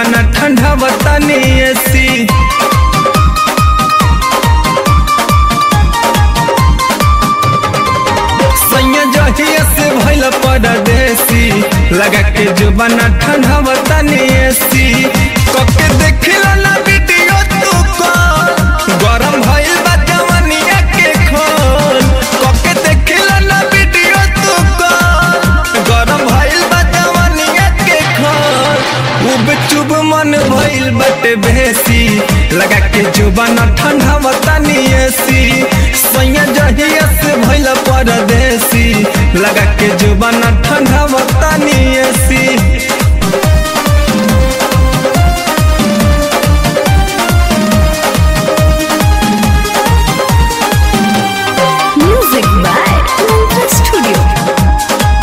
जुबाना ठंडा बतानी एसी सैया जहिया से भइल परदेसी लगा के जुबाना ठंडा बतानी एसी कके देखिला ना वीडियो तू कॉल गरम भइल बा जवानिया के खोल कके देखिला ना वीडियो तू कॉल गरम भइल बा जवानिया के खोल उब चुब मन भइल बटे बेसी लगा के जुबाना ठंडा बतानी एसी सैया जहिया से भइल परदेसी लगा के जुबाना ठंडा बतानी AC Music by Mantra Studio.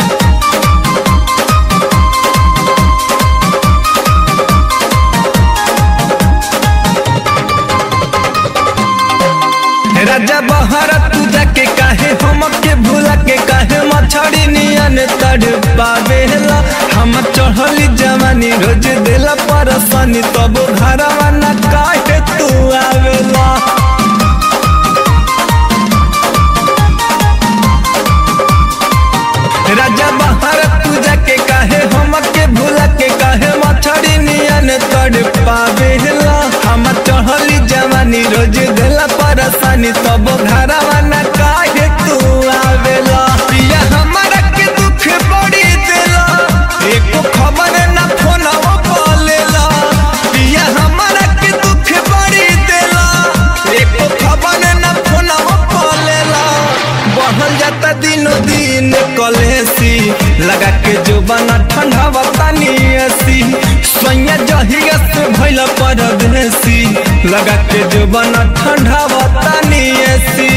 राजा बहरा तू जाके काहे हमके भूला के काहे मछड़ी नियन तड़ पावेला हम चढ़ली जवानी रोज देला परसनी तब घरवा न काहे तू आवेला राजा बहरा तू जाके काहे हमके भूला के काहे मछड़ी नियन तड़ पावेला हम चढ़ली जवानी रोज देला परसनी तब घरवा न काहे तू आवेला पिया हमारा के दुख बड़ी देला एको खबर न फोनवा बोलेला पिया हमारा के दुख बड़ी देला एको खबर न फोनवा बोलेला बढ़ल जाता दिनो दिन कलेसी लगा के जुबाना ठंडा बतानी एसी सैया जहिया से भइल परदेसी लगा के जुबाना ठंडा बतानी एसी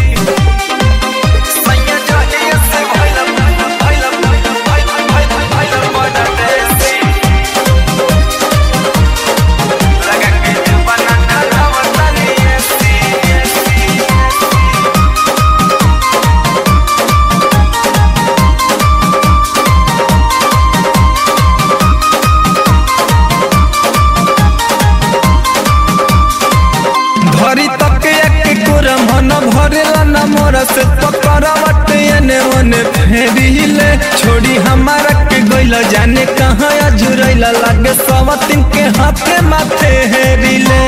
सैया जहिया से भइल भइल भइल भइल भइल परदेसी लगा के जुबाना ठंडा बतानी एसी एसी भरी तक एक कोरा मन भरेला न मोरा से पकड़वट एने ओने फेरिले छोड़ी हमारा के गइल जाने कहाँ अजुरैला लागे सवतिन के हाथे माथे हेरिले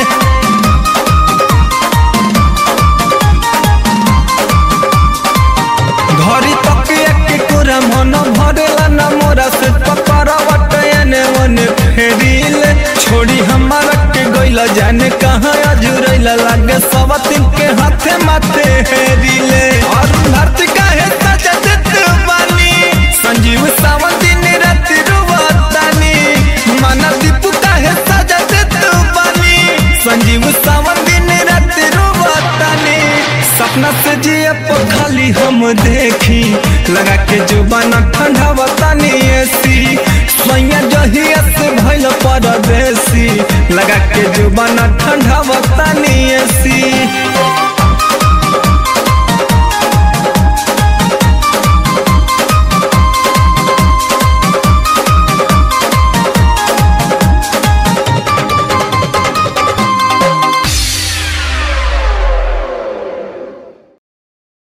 घरी तक एक कोरा मन भरेला न मोरा से पकड़वट एने ओने फेरिले छोड़ी हमारा के गइल जाने कहाँ अजुरैला लागे सवतिन के हाथे माथे हेरिले और धरती काहे सजा देत बानी संजीव सावंत दिन रात रुवतानी माना दीपू काहे सजा देत बानी संजीव सावंत दिन रात रुवतानी सपना से जिए पर खाली हम देखी लगा के जुबाना ठंडा बतानी एसी सैया जहिया से भइल परदेसी लगा के जुबाना ठंडा बतानी एसी